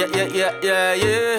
yeah, yeah, yeah, yeah, yeah.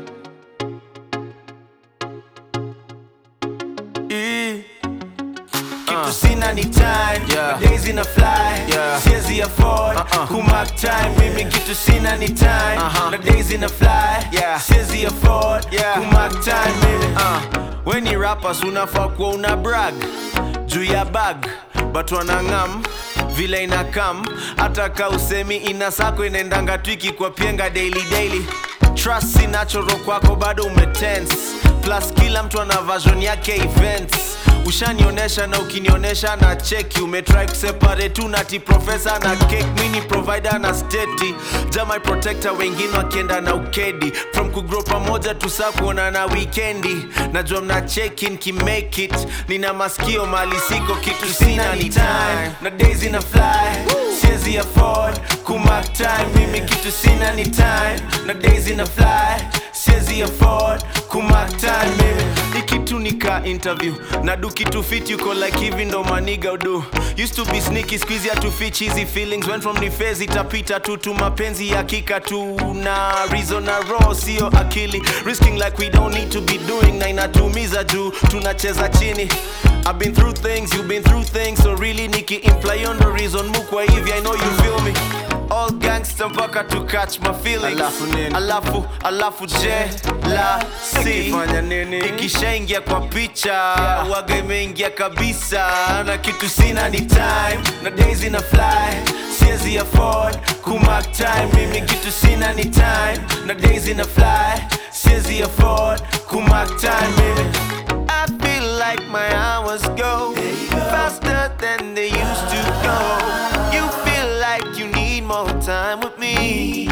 E. kitu sina ni time Yeah. days ina fly Yeah. siezi afford Uh-uh. kumark time mimi kitu sina ni time Uh-huh. na days ina fly Yeah. siezi afford Yeah. kumark time mimi Uh, weni rappers unafaa kuwa una brag juu ya bag but wanang'am vile ina kam hata ka usemi ina sako inaendanga twiki kwa pienga daily daily trust si natural kwako bado umetense plus kila mtu ana version yake events ushanionyesha na ukinionyesha na cheki umetry kuseparate tu nati profesa na cake mini provider na steti jamai protector wengine wakienda na ukedi from kugrow pamoja tusa kuona na wikendi najua mna cheki nkimake it nina maskio mali siko kitu sina ni time na days ina fly siezi afford kumark time mimi kitu sina ni time na days ina fly siezi afford kumark time mimi ikitu nika interview na do kitu fit yuko like hivi ndo maniga udu used to be sneaky squeeze ya to fit cheesy feelings went from ni phase itapita tu tu mapenzi ya kika tu na reason na raw sio akili risking like we don't need to be doing na inatumiza juu tunacheza chini I've been through things, you've been through things So really niki imply on the reason mukwa hivi I know you feel me All gangster mpaka to catch my feelings Alafu nini? Alafu, alafu je la si Ikifanya nini? ikishaingia kwa picha waga imeingia kabisa na kitu sina ni time na days ina fly siezi afford kumark time mimi kitu sina ni time na days ina fly siezi afford kumark time mimi I feel like my hours go faster than they used to go. You feel like you need more time with me.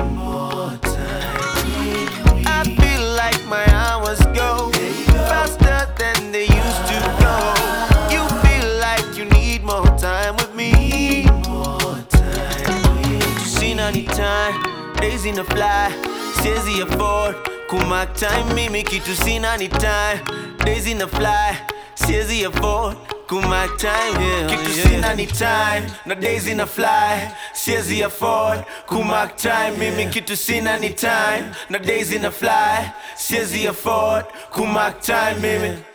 I feel like my hours go faster than they used to go. You feel like you need more time with me. Sina ni time, days in a fly, siezi afford kumark time mimi kitu sina ni time, days in a fly, siezi afford kumark time yeah, kitu yeah. sina ni time na days ina fly siezi afford kumark time mimi kitu sina ni time na days ina fly siezi afford kumark time mimi